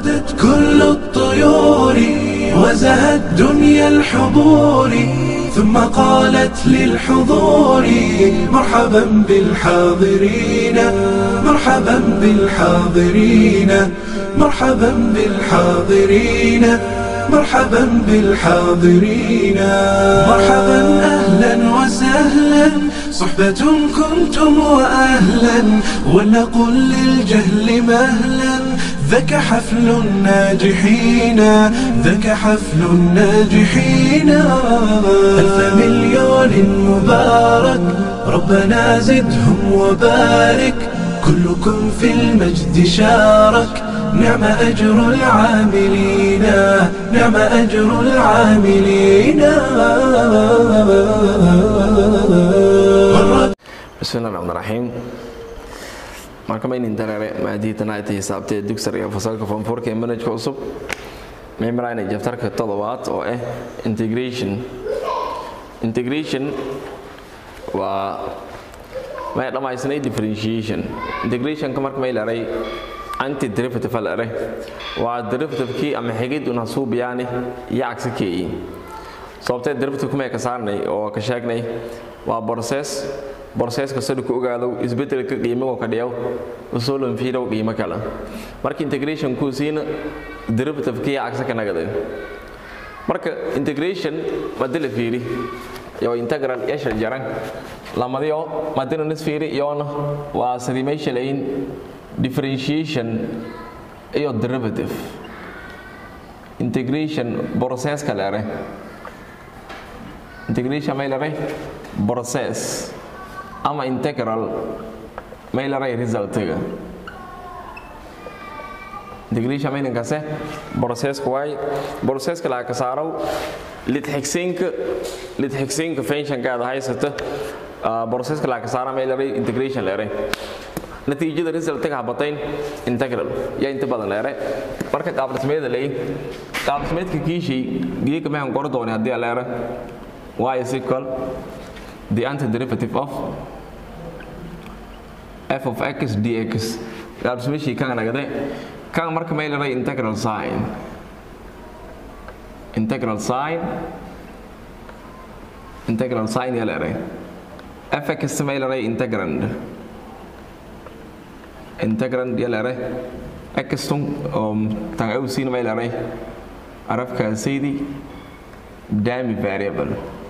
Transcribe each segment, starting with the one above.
وردت كل الطيور وزهت دنيا الحضور ثم قالت للحضور مرحبا بالحاضرين مرحبا بالحاضرين مرحبا بالحاضرين مرحبا بالحاضرين مرحبا أهلا وسهلا صحبة كنتم وأهلا ولنقل للجهل مهلا ذاك حفل الناجحين ذاك حفل الناجحين ألف مليون مبارك ربنا زدهم وبارك كلكم في المجد شارك نعم أجر العاملين نعم أجر العاملين bismillahi raxmaan raxiim markamayn dareere maadiitana ay xisaabtee dugsariga fasalka foomfoorka ee manajka cusub meymrayna jabtarka toddobaad oo ah integration integration waa may dhammaysnay differentiation integrationka marka may laray anti derivative lare waa derivativekii ama xigid una suubiyaani iyo cagsikeeyi sababtee derivative kumay ka saarnay oo ka sheegnay waa borses borseska sadku ogaado isbedelka qiimago ka dhiyaw usulan fiidow qiimo kale marka integration kuu siina derivativekii cagsa ka nagade marka integration madila fiiri iyo integral yashal jaran lamadiyo madina nis fiiri iyona waa sidii meesha layin differentiation iyo derivative integration processka lere integration may lere process ama integral may lere resultiga integration maynankase processka waay processka laha ka saarow lidxigsiinka lidxigsiinka fenshankaada haysata processka laha ka saara may lere integration lere natiijada resultiga habatayn integral yaa inta badan leere marka qaabdhismeeda lay qaabdhismeedka kiishii geeka maxaan qor doonay haddii leere y is equal the antiderivative of f of x dx qaabdhismeeshii kan nagade kan marka may leeray integral sign integral sign integral sign yaa leeray fx may leeray integrand integrand yalare exton tan awsin maylare arafkaasaydi dami variable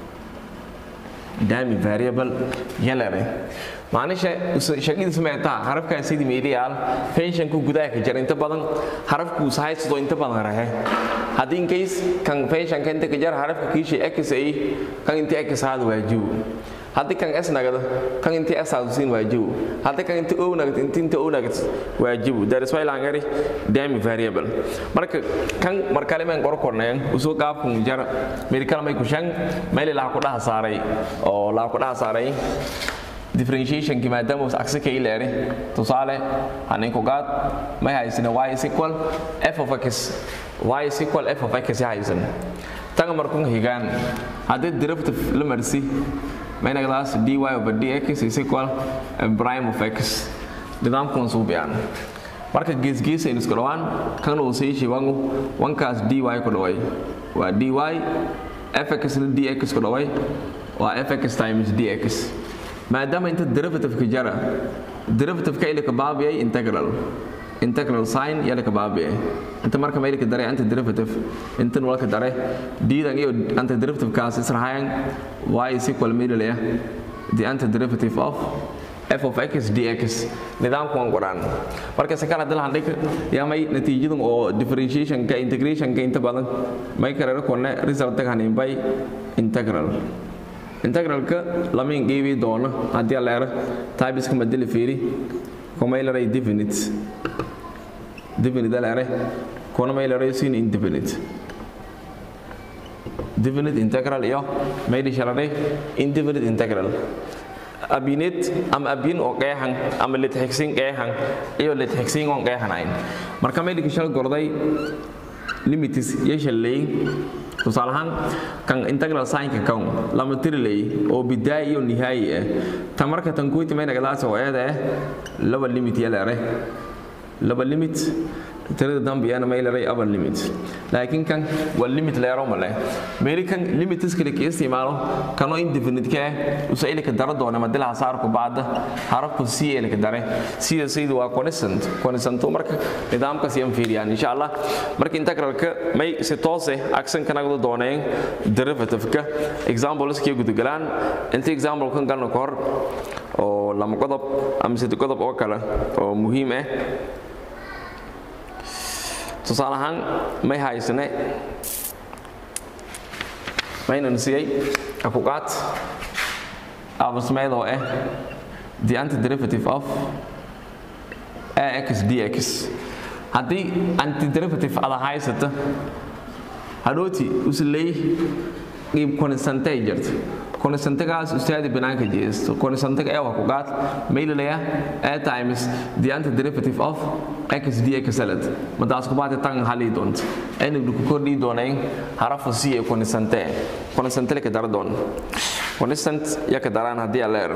dami variable yalare maanisha shaqadiisa meetaa harafkaasaydi meeliyaal fenshanku gudaha ka jira inta badan harafku sahaysto inta badan rahe haddii in case kan fenshanka inta ka jara harafka kiishay x ay kan inta x haada waajibu haddii kan s nagado kan intii s aad siin waajibu haddii kan intii o nagad intii inta o nagad waajibu that is why laan gari dami variable marka kan markale men qor kornayan usoo qaabkun jara meel kale may ku shan meel la ku dhaha saaray oo la ku dhaha saaray differentiation ki maadaama uu aksi ka ileeri tusaale hanin ku gaad may haysina y is equal f of x y is equal f of x haysan tan markun higaan haddii derivative la marsi maynagdaas dy over dx is equal prime of x nidaamkan suu biyaan marka geesgeesa aynu isku dhawaan kan uu sii shibangu wankaas dy ku dhaway waa dy fx na dx ku dhaway waa fx times dx maadaama inta derivative-ka jara derivative-ka ilika baabiyay integral integral sign yala ka baabiyay inta marka ma ilika daray antiderivative intan walka daray diidan iyo antiderivative-kaas israhayan y is equal middle ya the antiderivative of f of x dx nidaamku waan qoraan marka se kala dilahan dhig yaa may natiijadan oo differentiationka integrationka inta badan may karera kone resultagahanin by integral integralka lama ingeebi doono haddii leera tybiska madeli fiiri kumaylaray definite definite leere kuna maylaray sin indefinite definite integral iyo maydi shaladay indefinite integral abinet ama abin oo qeexan ama litxigsin qeexan iyo litxigsin oon qeexanayn marka maydhika shal gorday limitis iyo shalleey tusaale ahaan kan integral signka kan lama tirilay oo bidaaya iyo nihaayi ah ta marka tan kuyti may nagadaas oo eeda ah laba limit ya leere laba limit tirada dambe yana may leeray upper limit laakiin kan waa limit leero male meeli kan limit iskale ka isticmaalo kano indefinite ka usa ilka dara doona madila hasaarku baada harafku c ilka dare sida saydu waa constant constant marka nidaamkaas yan fiiriyaan insha Allah marka integralka may si toos ah action kana gado dooneen derivative ka examples ka gudgalaan inta example kan galno kor oo lama qodob ama saddex qodob oo kale oo muhiim ah tusaale ahaan may haysane maynan siiyey akuqaad abasmeed oo ah the antiderivative of ax dx haddii antiderivative ada haysata hadhooti usley qiib konsantay jirta konsantagaas ustaadi banaanka jeesto konsantaga ee waa ku qaad maylilaya a times the antiderivative of x dx salad madaas ku baate tan hali doonta ayna ku kordhi doonayn harafa c ee konsante konsante ka dar doon constant ya ka daraan haddii leer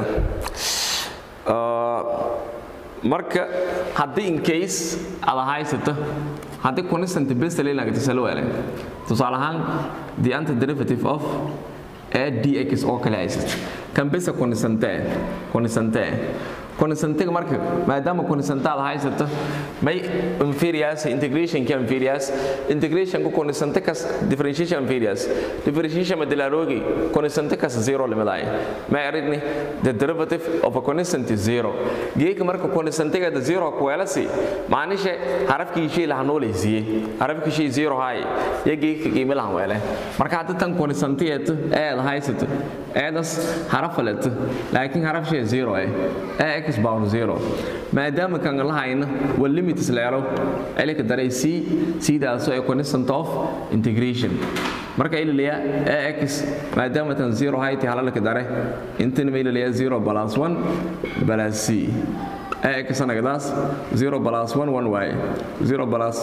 marka haddii in case ada haysata haddii constant best leelagata salwale tusaale ahaan the antiderivative of a dx oo kale haysata kan besa consante consante consantega marka maadaama consante aad haysata may inferiors integration ka inferiors integration ku consante kas differentiation inferiors differentiation madalarogi consante kas zero limadaay ma aridni the derivative of a constant is zero geeka marka consantega da zero ku welasi maanisha harafkii shay la hanoleysiye harafkii shay zero hay ya geeka qiimo la wele marka hadda tan consante ee aad haysato eedas harafaleed laakiin haraf shay zero eh x power zero maadaama kan lahayna waa limit isleero elika daray c sidaasoo ee constant of integration marka ilaliya ax maadaama tan zero hayti halalka dare intana ma ilaliya zero plus one plus c ax anagadaas zero plus one one waaye zero plus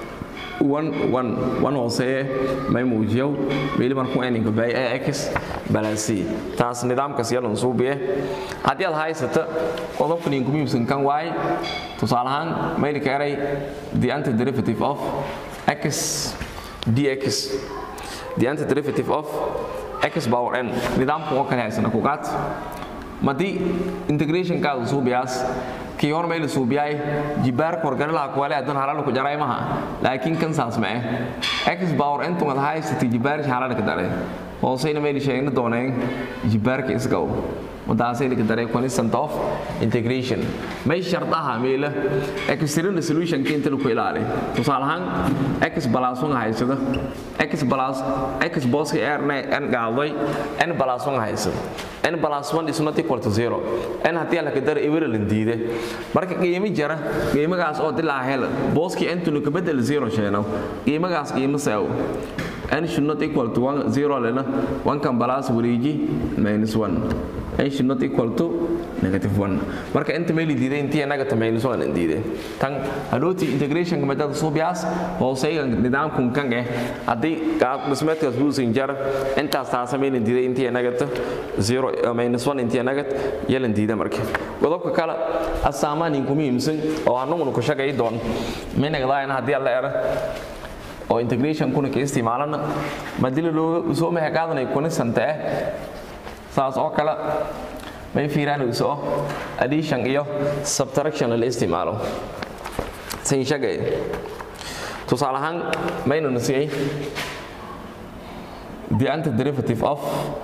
one hooseeye may muujiyow meeli markuu eninka bay ax balasi taas nidaamkaas yalan suubiye haddii aad haysata qodobkan idinku muhiimsan kan waaye tusaale ahaan maylika eray the antiderivative of x dx the antiderivative of x power n nidaamkan oo kale haysana ku qaat madii integrationkaada suubiyaas kii hor mayla suubiyaay jibaar korgaralaha kuwale adan halal ku jaray maha laakiin kan saas ma eh x power intu wada haysatay jibaar halal ka daray hoosayna mayla sheegna dooneen jibaarka isgaw wadaasay laga daray constant of integration may shardaha meela external solution ka inta ku ilaali tusaale ahaan x plus 1 haysada x plus x boss ka r n gaalday n plus 1 haysada n plus 1 is not equal to 0 n haddii la ka daray equivalent diide marka qiimo jara qiimagaas oo dilaa hel booski n ka bedel 0 sheeno qiimagaas qiimo saaw n should not equal to 1 0 lena 1 kan plus wareeji minus 1 n should not equal to negative 1 marka inta meel diiday intii negative minus 1 diiday tan hadhooti integration ka madada suubiyaas hooseyga nidaamkun kan eh haddii qaab dhismeedkaas buusin jar intaas taasa meel diiday intii negative 0 minus 1 intii negative yelan diida marka qodobka kale asaamaan inku muhiimsan oo anaguna ku shaqay doon minagdaayna haddii alla era oo integration kuna ka isticmaalana madila loo soo mehe qaadanay kuna santa ah saas oo kale may fiiraanayso addition iyo subtraction la isticmaalo sin shagay tusaale ahaan maynu nasiyey the antiderivative of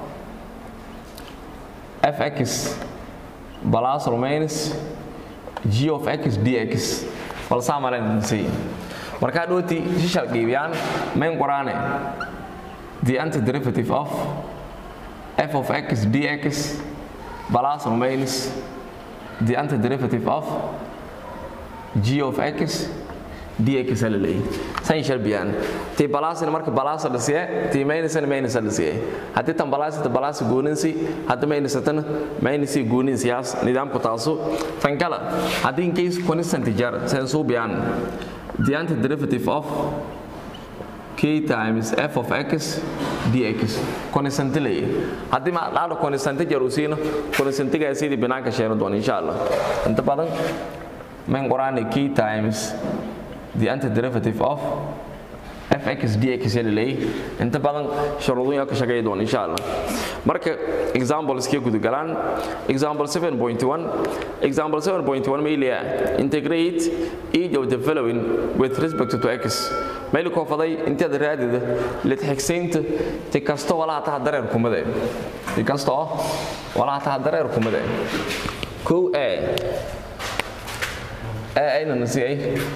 fx plus or minus g of x dx balsaa malan nasiyey markaa dhooti shishal qiibiyaan mayn qoraane the antiderivative of f of x dx plus or minus the antiderivative of g of x dx la leeyahay san shalbiyaan tii balaasina marka balaasa la siye tii maynasana maynasa la siye haddii tan balaasita balaasa gooninsi haddii maynasatana maynasi gooninsiyaas nidaamku taasu tan kale haddii in case constant jar san suubiyaan the antiderivative of k times f of x dx constant leeyahay haddii ma dhaalo constant jar uu siino constantigaa sidii binaanka sheeno doon insha allah inta badan mayn qoraane k times the antiderivative of fx dx yalilay inta badan sharuudooyin ka shaqeey doon insha Allah marka examples kii gudu galaan example 7.1 example 7.1 meelia integrate each of the following with respect to x meel ko faday intaad raadida la tixgeynta ti kasto wala ta dareer kumade ti kasto wala ta dareer kumade ko a a ayna nasiyay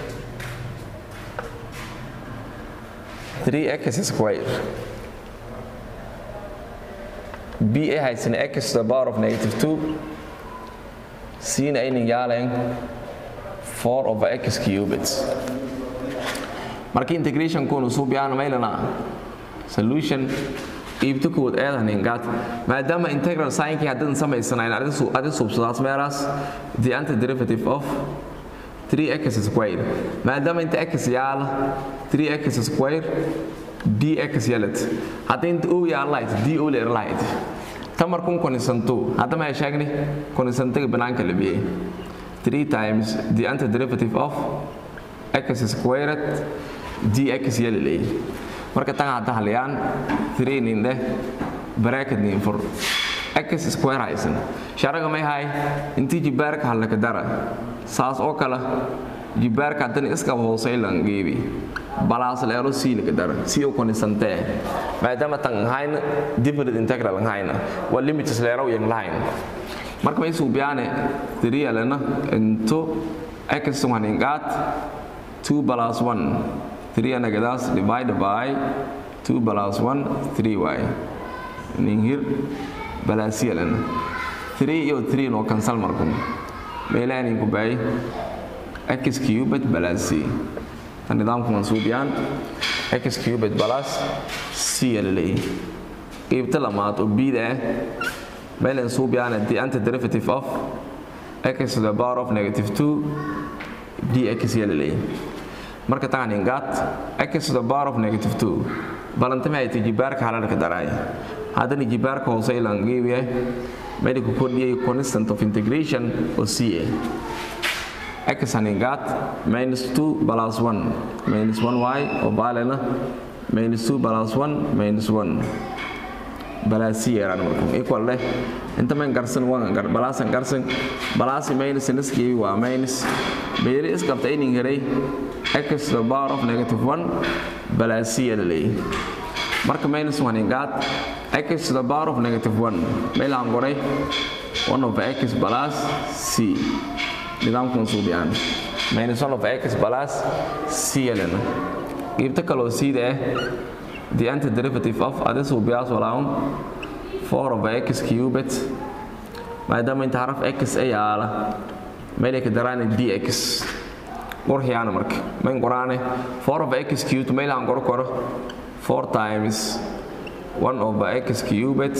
3x square b a haysan x to the power of negative 2 c na aynan yaaleen 4 over x cubed marka integration koonu suubiyaan maylana solution iibto kood eedan ingaad maadaama integral signkii haddadan samaysanayn adi suubsadaas meelaas the antiderivative of 3x square maadaama inta x yaala 3x square dx yalat hadda inta o yaalayd d o leerlayd tamarkun konisanto hadda ma sheegni konisantaga banaanka la biyey 3 times the antiderivative of x squared dx yalalay marka tan hadda halyaan 3 ninde bracket nin for x square haysan sharaga may hay intii jibaarka halaka dara saas oo kale jibaarka haddana iskaba hoosay lan geebi balaas leero siilka dara si oo konisantee maadaama tan hayna different integral hayna waa limits leero yang lahayn marka may suubiyaane three alena into x one ingat 2 plus 1 3 anagadaas divided by 2 plus 1 3y ninhir balaasiyalena 3 iyo 3 no cancel markum meelahanin ku baay x cubed balas c tan nidaamku mansuubiyaan x cubed balas c laleeyahay qeybta lamaad oo bida ah meelan suubiyaan the antiderivative of x to the power of negative 2 dx laleeyahay marka tan ingaat x to the power of negative 2 balantama ay jibaarka halalka daraay haddana jibaarka hoose ilan geebiya medical kordhiyay constant of integration oo c a x haningaat minus 2 plus 1 minus 1y oo baalena minus 2 plus 1 minus 1 balaasi yaraan markum equal leh inta man garsan wan gar balaasan garsan balaasi minus niski waa minus meeri isqabta inin heray x to the power of negative 1 balaasi yaralay marka minus 1 ingaat x to the power of negative 1 meelaan qoray 1 of x plus c nidaamkan suubiyaan minus 1 of x plus c lena qeybta kaloo cda ah the antiderivative of adi suubiyaas walaun 4 of x cubed maadaama inta haraf x ay yaala meelay ka daraane dx qorxiyaana marka mayn qoraane 4 of x cubed meelaan qoro koro 4 times 1 over x cubed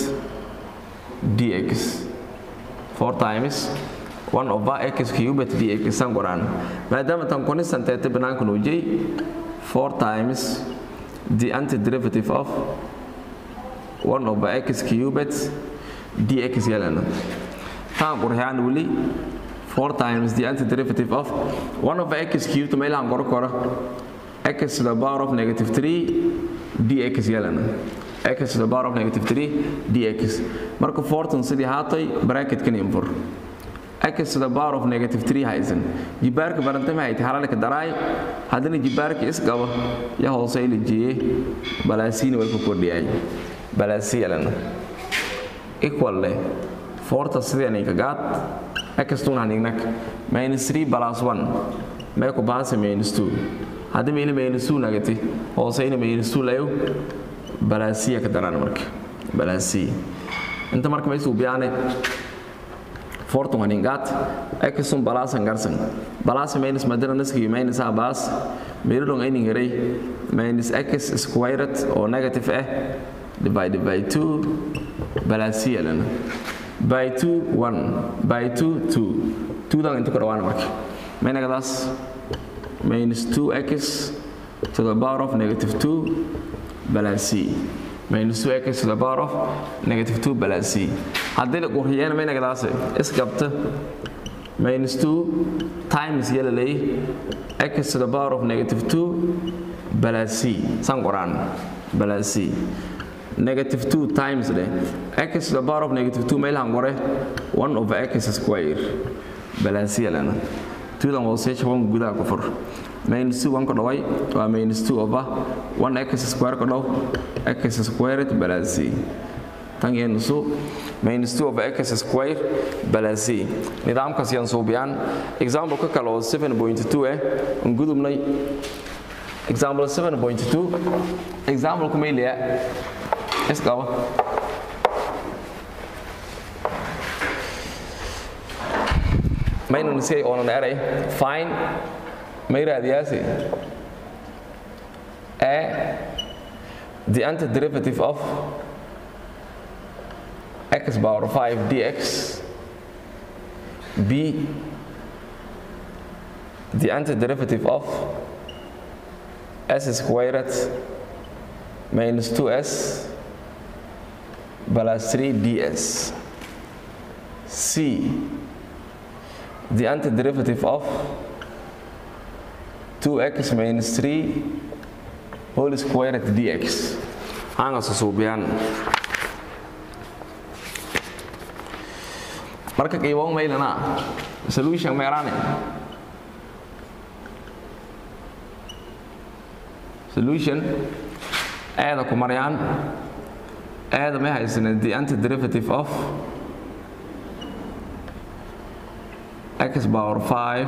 dx 4 times 1 over x cubed dx san qoraan maadaama tan constant ee banaanka nuujay 4 times the antiderivative of 1 over x cubed dx yelana tan qorxaan wali 4 times the antiderivative of 1 over x cubed meelaan qoro koro x to the power of negative 3 dx yelana x to the power of negative 3 dx marka fortan sidii haatay bracketkan infur x to the power of negative 3 haysan jibaarka barantama hayta halalka daraay haddana jibaarka isqaba ya hoose ilijiyey balaasiina way ku kordhiyay balaasi yelana equal leh forta sidii aninka gaad x tun hanignak minus 3 plus 1 may ku baasa minus 2 hadda meeli minus 2 nagati hooseyna minus 2 layo balaasiya ka daraan marka balaasiya inta marka may suubiyaane fortun haningaat eksun balaasan garsan balaasa minus madana naski minus a baas meelodon aynin heray minus x squared oo negative ah divided by 2 balaasiya lana by 2 1 by 2 2 2 dan inta ku dhawaana marka maynagadaas minus 2x to the power of negative 2 balance c minus 2x to the power of negative 2 balance c haddii la qurxiyeen maynagadaas isgabta minus 2 times yala lay x to the power of negative 2 plus c san qoran plus c negative 2 times le x to the power of negative 2 meel han qore 1 over x square plus c lana 2 dan hoose shaban gudaha ku fur minus 2 1 ka dhaway waa minus 2 over 1 x square ka dhaw x squared plus c tan yeenu su minus 2 over x square plus c nidaamkaas yaan suubiyaan example ka kale oo 7.2 eh aan gudubnay example 7.2 example kuma ilaa isqaba maynan si oonan eray fine may raadiyaasi a the antiderivative of x power 5 dx b the antiderivative of s squared minus 2s plus 3 ds c the antiderivative of 2x minus 3 whole squared dx hanga susuubiyaan marka qiiboon maylana solution meerane solution aada ku maryaan aada may haysana the antiderivative of x power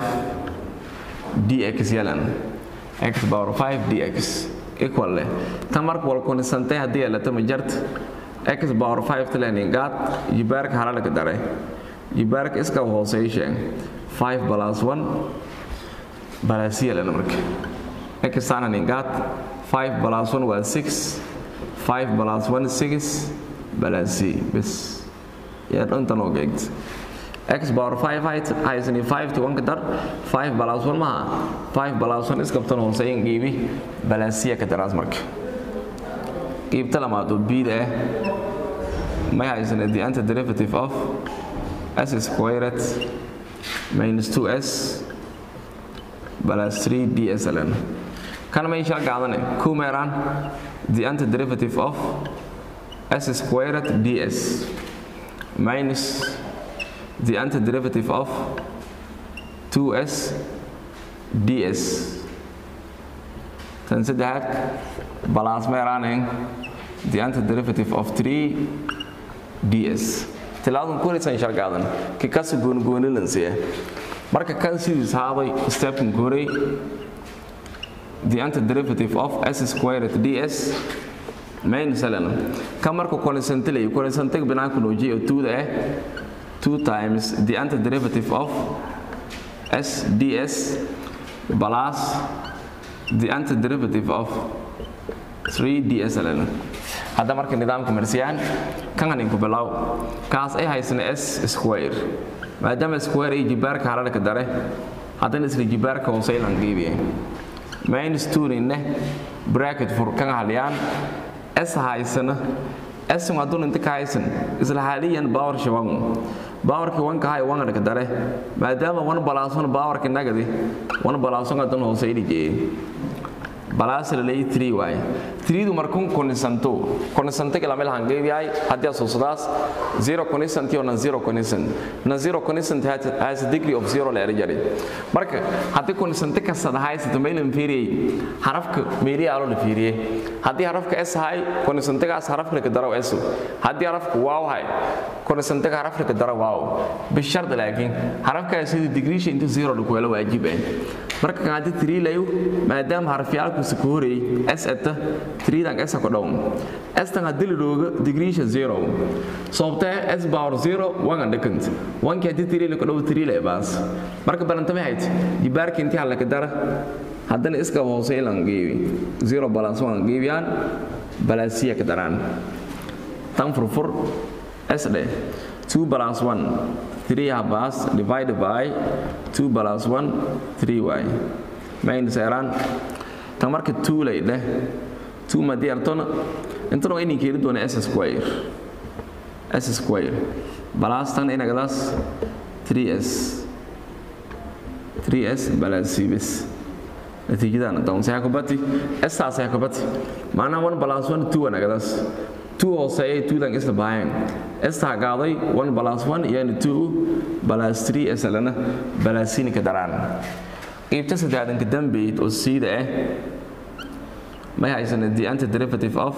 5 dx yalan x power 5 dx equal leh tan marka wal kunisantay haddii yeelata ma jart x power 5 tilenin gaad jibaarka halalka dare jibaarka iska hooseeya sheeg 5 plus 1 plus yalan marka x tananin gaad 5 plus 1 waa 6 5 plus 1 6 plus c bes yaa dhantan oo geegta x power 5 height haysani 5 to 1 ka dar 5 plus 1 maha 5 plus 1 iskabtan hooseeyan qiibi balansiya ka daraas marka qiibta lamaad oo bida ah may haysana the antiderivative of s squared minus 2s plus 3 ds ln kan may shal gaadane ku meeraan the antiderivative of s squared ds minus the antiderivative of 2s ds tan saddexaad balance meeraaneen the antiderivative of 3 ds tilaadan kulaysan shargaadan ki kasi goonigoonilansiya marka kan sidiis haaday stepkan koray the antiderivative of s squared ds minus ln kan marka konisantilay konisantig binaanku noojiya oo tuuda ah 2 times the antiderivative of s ds plus the antiderivative of 3 ds ln hadda marka nidaamka marsiyaan kan haninku bilow kaas ay haysana s square maadaama square ay jibaarka hararka dare haddana isla jibaarka hooseylan qiibiye minus 2 ninne bracket fur kan haliyaan s haysana s haduu inta ka haysan isla haliyan power shaban powerki wanka hay wanga ka dare maadaama wan balaason powerki nagadi wan balaason hadan hooseyli jee balaas la leeyahay 3 waay 3 du markun konisanto konisanto kala meel hangeebi ay hadii asoosadas 0 konisanti ona 0 konisan na 0 konisan has a degree of 0 la erjari marka hadii konisanto ka sadahaysa meel inferior harafka meeli alo la fiiriye hadii harafka s hay konisanto gaas harafka ka daro s hadii harafka wow hay konisanto ka harafka ka daro wow bishart laakiin harafka sidii degree inta 0 lagu wala waajib ah marka kan hadii 3 layo maadaama harfiyaalku si ku horeeyay s ata 3 dan s ko dhown s tan hadii la dhoogo degree 0 sababta s power 0 wan andakant wan ka hadii 3 la ko dhow 3 la baas marka balantama hayd jibaarka intii hal ka dara haddana iska hoose ilan geebi 0 balance wan geebiyaan balansiya ka daraan tan furfur s dhe 2 balance 1 3 habas divided by 2 plus 1 3y minus eran tan marka 2 lay dheh 2 ma diyaartona intana inay keeni doona s square s square plus tan inagadaas 3s 3s balas c bes natiijadan down say kubati s taas ay kubati maana 1 plus 1 2 anagadaas 2 hooseeyay 2 dan isla baaheen s taa qaaday 1 plus 1 yani 2 plus 3 s lana balas c ka daraan qaybta saddexdan ka dambeeyay oo siida ah may haysan the antiderivative of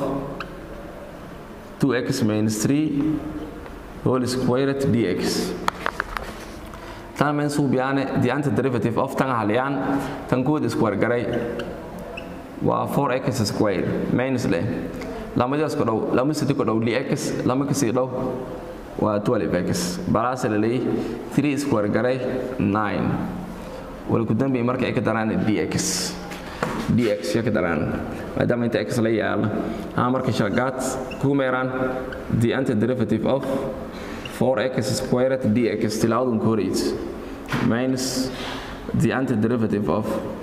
2x minus 3 whole squared dx tan men suubiyaane the antiderivative of tan haliyaan tan kood square garay waa 4x square minus leh lamadaas ku dhow lama sidi ku dhow dx lama ka sii dhow waa 12x balaas la leeyahay 3 square garay 9 wala ku dambeeyay marka ay ka daraan dx dx ya ka daraan maadaama inta x la yaala ha marka shagaad ku meeraan the antiderivative of 4x squared dx tilaawadu koreys minus the antiderivative of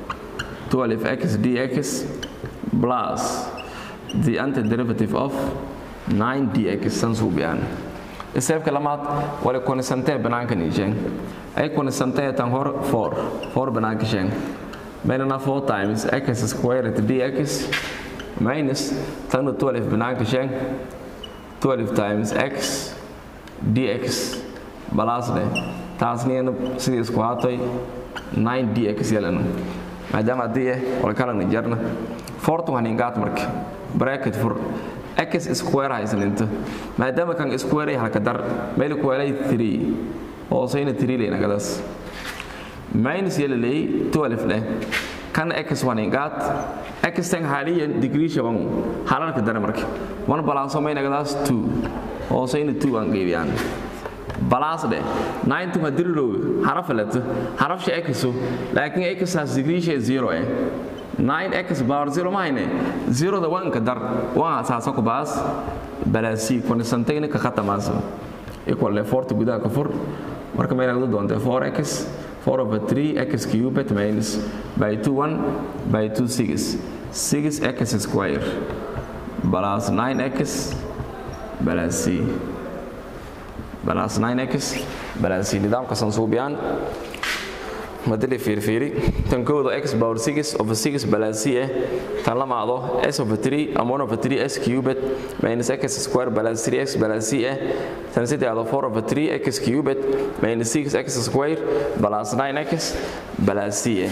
12x dx plus the antiderivative of 9 dx san suubiyaan iseebka lamaad wala konisantee banaanka niisheen ay konisantee tan hor 4 4 banaanka sheen meelana 4 times x squared dx minus tan 12 banaanka sheen 12 times x dx balaas leh taasniyana sidii isku haatay 9 dx yelana maadaama haddii ah wala kalana jarna fortu haningaat marka bracket for x square haysan inta maadaama kan square ay halka dar meel ku helay 3 hoosayna 3 leena gadaas minus yela leey 12 leh kan x haningaat x tan haliyan degree shaban halalka dar marka wan balaaso mayna gadaas 2 hoosayna 2 aan geeyaan balaas dheh 9 tuma dirirow haraf leto haraf shay x laakiin x has degree shay 0 eh 9x power 0 mahayne 0 da wanka dar waa asaasa ku baas balaasi konisantayna ka khatamaas equal le 40 gudaha ka fur marka may nagdo doonta 4x 4 over 3 x cubed minus by 2 1 by 2 6 6x square balas 9x balaasi balas 9x balaasi nidaamka sansuubiyaan madali fiirfiiri tan kooda x power 6 over 6 balaasi ah tan lamaado s over 3 ama 1 over 3 s cubed minus x square balas 3x balaasi ah tan saddexdo 4 over 3 x cubed minus 6 x square balas 9x balaasi ah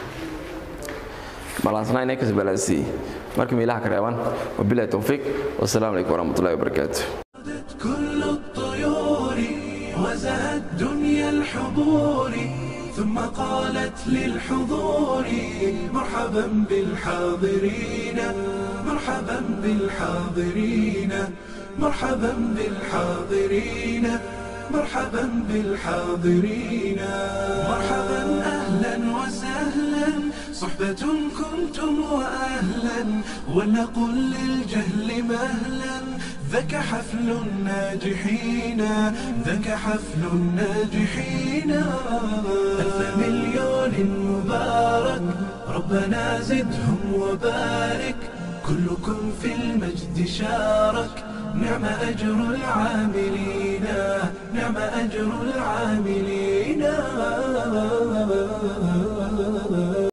balas 9x balaasi marka meelaha ka reeban wabillahi tawfiiq wassalaamu calaykum waraxmatullahi wabarakaatuh كل الطيور وزهت دنيا الحضور ثم قالت للحضور مرحبا بالحاضرين مرحبا بالحاضرين مرحبا بالحاضرين مرحبا بالحاضرين مرحبا اهلا وسهلا صحبة كنتم واهلا ولنقل للجهل مهلا ذاك حفل الناجحين ذاك حفل الناجحين ألف مليون مبارك ربنا زدهم وبارك كلكم في المجد شارك نعم أجر العاملين نعم أجر العاملين